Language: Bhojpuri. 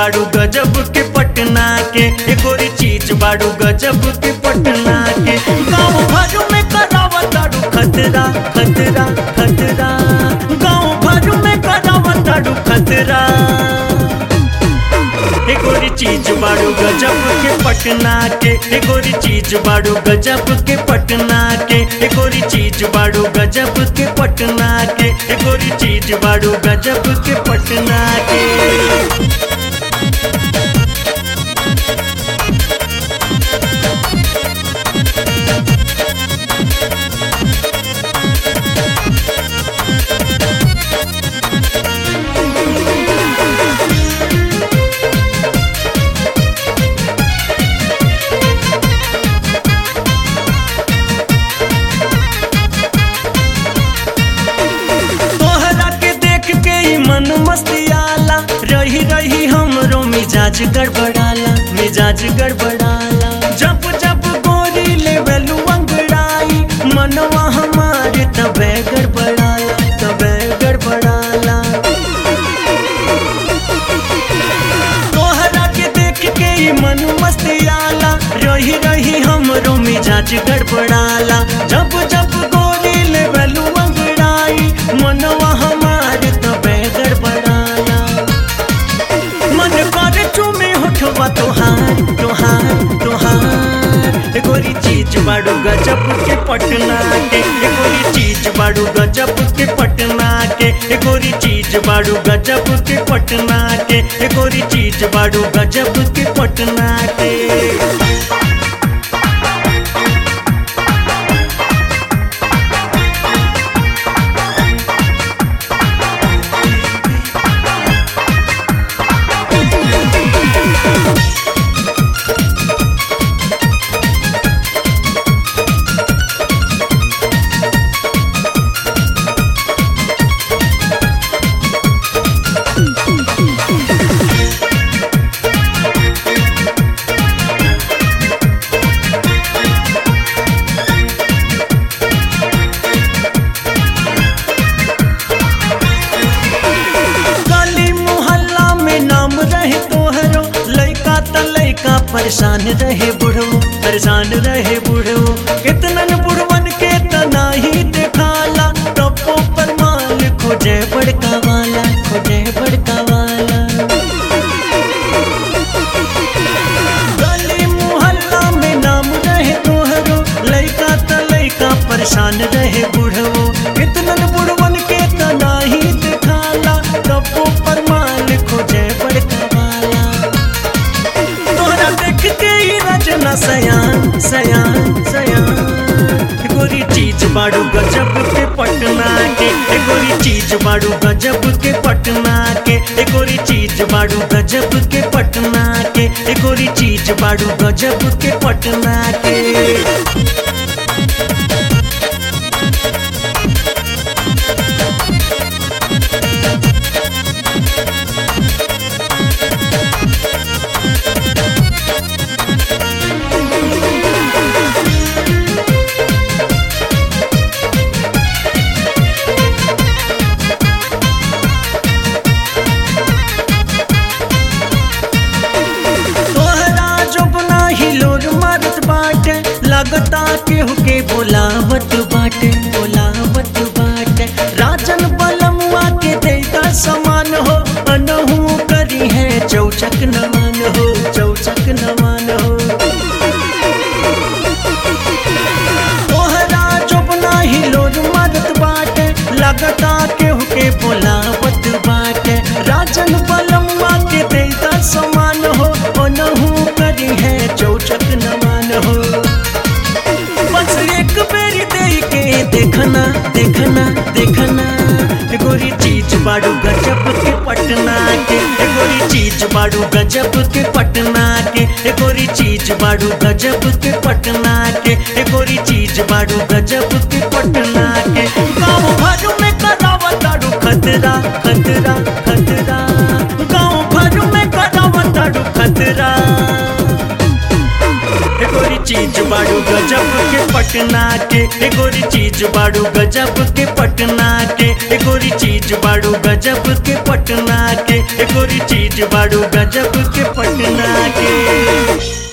बाड़ू गजब के पटना के एकोरी चीज बाड़ू गजब के पटना के गाँव भर में करावा ताड़ू खतरा खतरा खतरा गाँव भर में करावा ताड़ू खतरा एकोरी चीज बाड़ू गजब के पटना के एकोरी चीज बाड़ू गजब के पटना के एकोरी चीज बाड़ू गजब के पटना के एकोरी चीज बाड़ू गजब के पटना के तोहरा के देख के ही मन मस्तियाला रही रही हमरो मिजाज गड़बड़ाला मिजाज गड़बड़ाला जब जब गोरी लेवलू अंगड़ाई मनवा हमारे तबे गड़बड़ाला तबे गड़बड़ाला तोहरा के देख के ही मन मस्तियाला रही रही हमरो मिजाज गड़बड़ाला जब जब गोरी लेवलू अंगड़ाई मनवा हमार तबे गड़बड़ाला मन कर चुमे होठवा तोहार तोहार तोहार गोरी चीज बाड़ू गजब के पटना के गोरी चीज बाड़ू गजब के पटना के गोरी चीज बाड़ू गजब के पटना के गोरी चीज बाड़ू गजब के पटना के गली मोहल्ला में नाम रहे तोहरो लइका त लइका परेशान रहे बुढ़ो परेशान रहे बुढ़ो कितनन बुढ़वन के तना ही दिखाला टप्पो पर माल खोजे बड़का वाला खोजे बड़का वाला गली मोहल्ला में नाम रहे तोहरो लइका त लइका परेशान रहे बुढ़ो कितनन बुढ़वन के तना ही दिखाला टप्पो पर माल खोजे बड़का वाला तोहरा देख के ही रचना सयान सयान सयान गोरी चीज बाड़ू गजब के पटना के ए गोरी चीज बाड़ू गजब के पटना के ए गोरी चीज बाड़ू गजब के पटना के ए गोरी चीज बाड़ू गजब के पटना के तोहरा जबना हिलोर मारत बाटे लगता केहू के बोलावत बाटे बोलावत बाटे राजन बलमुआ के देता समान हो अनहू करी है चौचक नमान हो चौचक नमान हो तोहरा जबना हिलोर मारत बाटे लगता केहू के बोलावत बाटे राजन बलमुआ के देता समान हो ओनहू करी है चौचक नमान हो बस एक बेरी दे के देखना देखना देखना ए गोरी चीज बाड़ू गजब के पटना के ए गोरी चीज बाड़ू गजब के पटना के ए गोरी चीज बाड़ू गजब के पटना के ए गोरी चीज बाड़ू गजब के पटना के गाँव भर में करावा ताड़ू खतरा खतरा खतरा गाँव भर में करावा ताड़ू खतरा ए गोरी चीज बाड़ू गजब के पटना के ए गोरी चीज बाड़ू गजब के पटना के ए गोरी चीज बाड़ू गजब के पटना के ए गोरी चीज बाड़ू गजब के पटना के